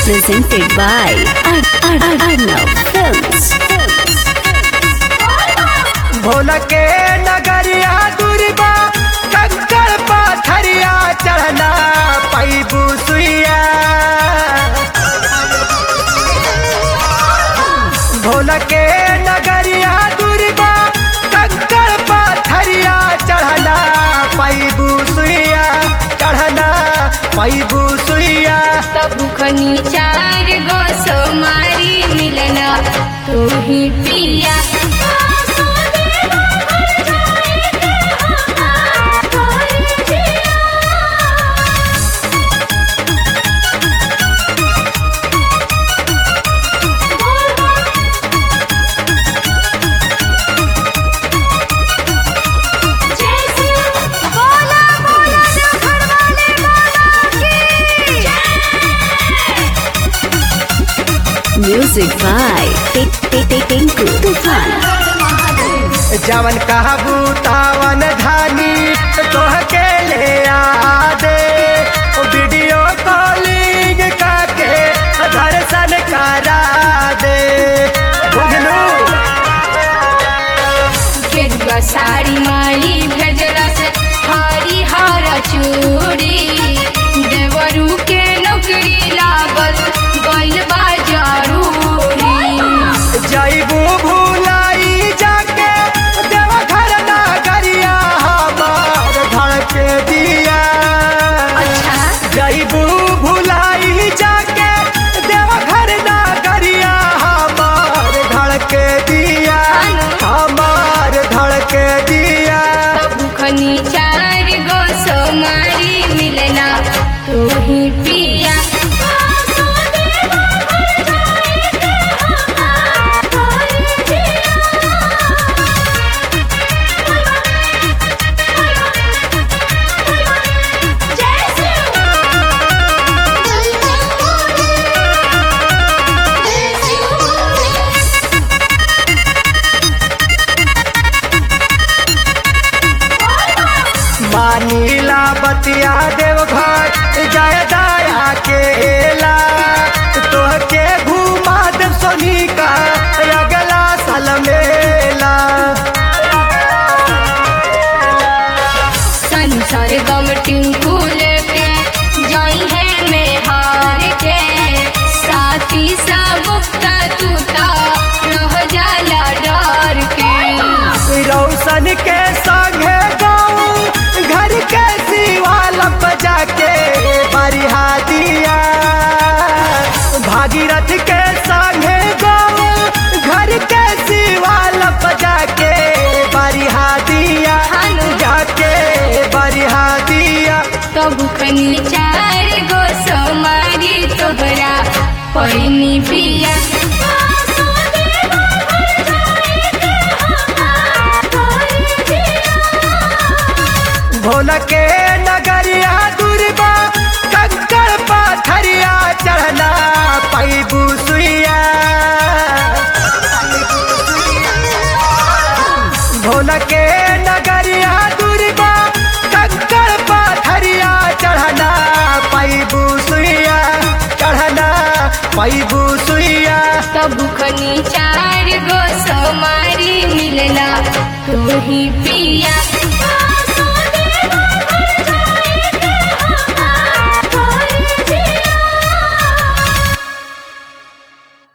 presented by Ar- Ar- Ar- Arnav Films. Bhola के नगरिया दुर्बा कंकड़ पाथरिया चढ़ना पैबू सुइया भोला के नगरिया दुर्बा कंकड़ पाथरिया चढ़ना पैबू सुइया चढ़ना पैबू सुइया तब खनी चार गो सोमारी मिलना तू ही पिया Music by Tik Tik Tik Tinku Tufan. जवन कहबू तावन धानी तोह के ले आ दे ओ वीडियो कॉलिंग करके दर्शन करा दे बुझलू गेरुआ साड़ी माई भेजला से हरी हर चूड़ी देवरू के नौकरी लागल गइल बा जरूरी जैबू भूलाई जाके देवघर नगरिया हमार धड़के दिया अच्छा जैबू भूलाई जाके देवघर नगरिया हमार धड़के दिया हमार धड़के दिया तब खनी चार गो सोमारी मिलना तू ही पिया मानीला बतिया देवघर जय दया केला तोहके घुमा देव सोनी का अगला साल मेला संसार गम टिंकू लेके जाई है में हार के साथी सा मुक्ता तूता रह जाला डर के रौशन के संगे गाँव घर के शिवाल बजा के बरिहा दिया भागीरथ के संगे गाँव घर के शिवाल बजा के बरिहा दिया जाके बरिहा दिया तब खनी चार गो सोमारी तोहरा पैनी पिया भोला के नगरिया दुर्बा कंकड़ पाथरिया चढ़ना पैबू सुइया भोला के नगरिया दुर्बा कंकड़ पाथरिया चढ़ना पैबू सुइया चढ़ना पैबू सुइया तब खनी चार गो सोमारी मिलना तू ही पिया